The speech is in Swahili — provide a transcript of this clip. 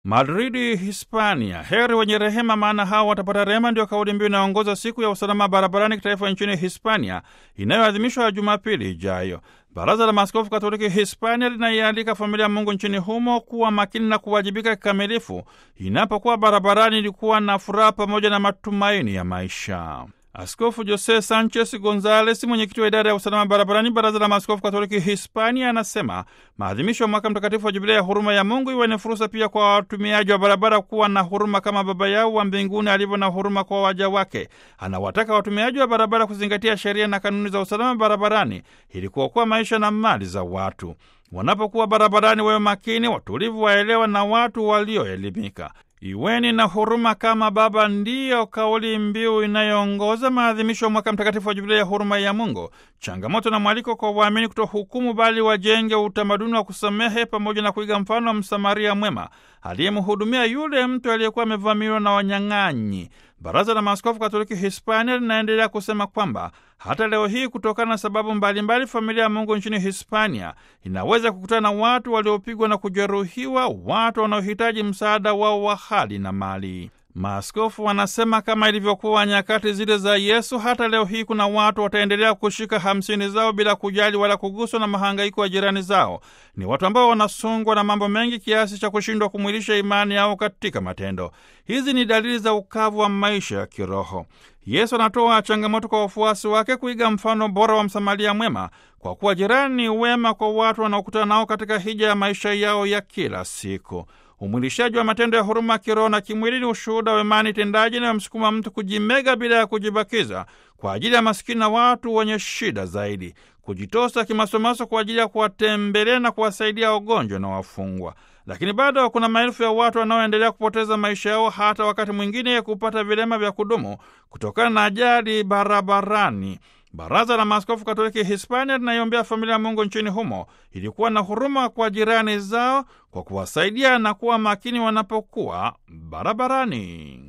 Madridi, Hispania. Heri wenye rehema, maana hao watapata rehema, ndio kauli mbiu inayoongoza siku ya usalama barabarani kitaifa nchini Hispania inayoadhimishwa Jumapili ijayo. Baraza la Maaskofu Katoliki Hispania linaialika familia ya Mungu nchini humo kuwa makini na kuwajibika kikamilifu inapokuwa barabarani, ilikuwa na furaha pamoja na matumaini ya maisha. Askofu Jose Sanchez Gonzales, mwenyekiti wa idara ya usalama barabarani, baraza la maaskofu katoliki Hispania, anasema maadhimisho ya mwaka mtakatifu wa jubilei ya huruma ya Mungu iwe ni fursa pia kwa watumiaji wa barabara kuwa na huruma kama Baba yao wa mbinguni alivyo na huruma kwa waja wake. Anawataka watumiaji wa barabara kuzingatia sheria na kanuni za usalama barabarani ili kuokoa maisha na mali za watu. Wanapokuwa barabarani, wawe makini, watulivu, waelewa na watu walioelimika. Iweni na huruma kama Baba, ndiyo kauli mbiu inayoongoza maadhimisho ya mwaka mtakatifu wa jubilei ya huruma ya Mungu. Changamoto na mwaliko kwa waamini kutohukumu, bali wajenge utamaduni wa kusamehe pamoja na kuiga mfano wa Msamaria mwema aliyemhudumia yule mtu aliyekuwa amevamiwa na wanyang'anyi. Baraza la Maaskofu Katoliki Hispania linaendelea kusema kwamba hata leo hii, kutokana na sababu mbalimbali mbali, familia ya Mungu nchini Hispania inaweza kukutana na watu waliopigwa na kujeruhiwa, watu wanaohitaji msaada wao wa hali na mali. Maaskofu wanasema kama ilivyokuwa nyakati zile za Yesu, hata leo hii kuna watu wataendelea kushika hamsini zao bila kujali wala kuguswa na mahangaiko ya jirani zao. Ni watu ambao wanasongwa na mambo mengi kiasi cha kushindwa kumwilisha imani yao katika matendo. Hizi ni dalili za ukavu wa maisha ya kiroho. Yesu anatoa changamoto kwa wafuasi wake kuiga mfano bora wa Msamaria mwema, kwa kuwa jirani wema kwa watu wanaokutana nao katika hija ya maisha yao ya kila siku. Umwilishaji wa matendo ya huruma kiroho na kimwili ni ushuhuda wa imani tendaji inayomsukuma mtu kujimega bila ya kujibakiza kwa ajili ya masikini na watu wenye shida zaidi, kujitosa kimasomaso kwa ajili ya kuwatembelea na kuwasaidia wagonjwa na wafungwa. Lakini bado kuna maelfu ya watu wanaoendelea kupoteza maisha yao, hata wakati mwingine kupata vilema vya kudumu kutokana na ajali barabarani. Baraza la Maaskofu Katoliki Hispania linaiombea familia ya Mungu nchini humo ilikuwa na huruma kwa jirani zao kwa kuwasaidia na kuwa makini wanapokuwa barabarani.